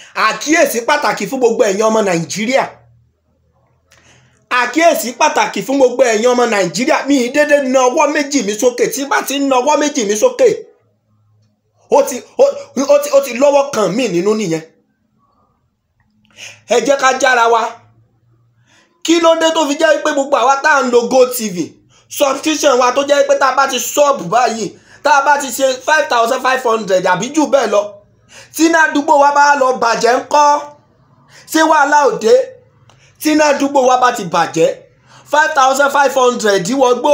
àkíyèsí pàtàkì fún gbogbo ẹ̀yin ọmọ nàìjíríà àkíyèsí pàtàkì fún gbogbo ẹ̀yin ọmọ nàìjíríà mi ì dédé na ọwọ́ méjì mi sókè tí bá ti na ọwọ́ méjì mi sókè ó ti ó ó ti ó ti lọ́wọ́ kan mí nínú nìyẹn ẹ jẹ́ ká jára wa kí ló dé tó fi jẹ́ pé gbogbo àwa tá à ń lo gotv subscription wa tó jẹ́ pé tá a bá ti ṣọ́ọ̀bù báyìí tá a bá ti ṣe five thousand five hundred àbí jù bẹ́ẹ̀ lọ tí iná àdúgbò wa bá lọ bàjẹ́ ńkọ́ ṣé wàhálà òde tí iná àdúgbò wa bá ti bàjẹ́ five thousand five hundred wọgbó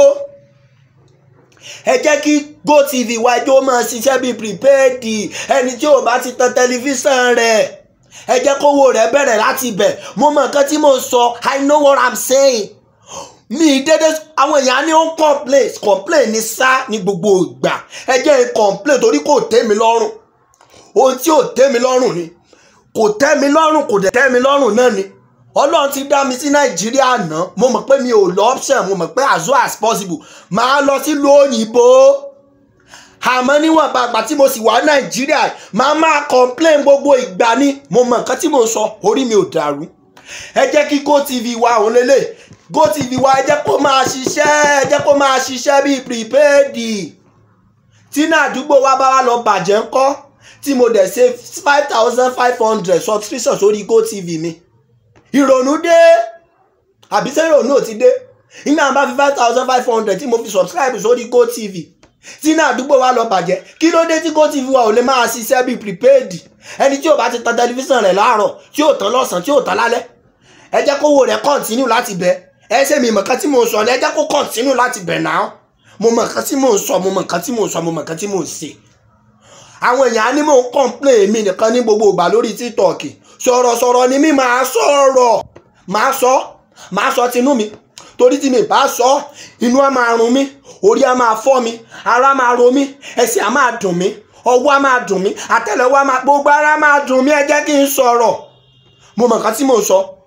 ẹ jẹ́ kí gotv wa ẹjọ́ máa ṣiṣẹ́ bíi prepaid ẹni tí ò bá ti tan tẹlifíṣàn rẹ̀ ẹ jẹ́ kówó rẹ̀ bẹ̀rẹ̀ láti ibẹ̀ mo mọ nǹkan tí mo sọ i know what i'm saying mi dédé àwọn èèyàn ní ó ń complain complain ní sá ní gbogbo ìgbà ẹ jẹ́ n complain torí kò tẹ́ mi lọ́rùn ohun tí ò tẹ́ mi lọ́rùn ni kò tẹ́ mi lọ́rùn kò dẹ̀ tẹ́ mi lọ́rùn náà ni ọlọ́run ti dá mi sí nàìjíríà náà mo mọ̀ pé mi ò lọ option mo mọ̀ pé as well as possible màá lọ sílùú òyìnbó àmọ́ níwọ̀n bàgbà tí mo sì wà nàìjíríà màá máa complain gbogbo ìgbà ni mo mọ̀ nǹkan tí mo sọ orí mi ò dàrú ẹ jẹ́ kí gotv wa òun lélẹ̀ gotv wa ẹ jẹ́ kó máa ṣiṣẹ́ ẹ jẹ́ kó máa ṣiṣẹ́ bíi prepaid tí náà àdúgbò wa bá wà lọ bàjẹ́ ńkọ́ tí mo dẹ̀ ṣe five thousand five hundred subscription sórí gotv mi ìrònú dé àbí ṣé ìrònú ò ti dé nígbà bá fi five thousand five hundred tí mo fi subscribe sórí gotv tí náà àdúgbò wa lọ bàjẹ́ kí ló dé tí gotv wa ò lè máa ṣiṣẹ́ bíi prepaid ẹni tí ò bá ti tan tẹlifíṣàn rẹ̀ láàárọ̀ tí ò tán lọ́sàn-án tí ò tán lálẹ́ ẹ jẹ́ kówó rẹ̀ kọ́ntínú láti bẹ̀ ẹ ṣe mi mọ̀kan tí mò ń sọ ni ẹ jẹ́ kó kọ́ntínú láti bẹ̀ náà mo mọ̀ nǹkan tí mò ń sọ mo mọ̀ nǹkan tí mò ń sọ mo mọ̀ nǹkan tí mò ń ṣe àwọn èèyàn á ní mò ń complain mi nìkan ní gbogbo ìgbà lórí tiktok sọ̀rọ̀sọ̀rọ̀ ni mi máa sọ̀rọ̀ máa sọ máa sọ tinú mi torí tí mi bá sọ inú á máa run mí orí á máa fọ́ mi ara máa ro mí ẹsẹ̀ á máa dùn mí ọwọ́ á máa dùn mí àtẹ́lẹwọ́ á máa gbogbo ara máa dùn mí ẹ jẹ́ kí n sọ̀rọ̀ mo mọ̀ nǹkan tí mò ń sọ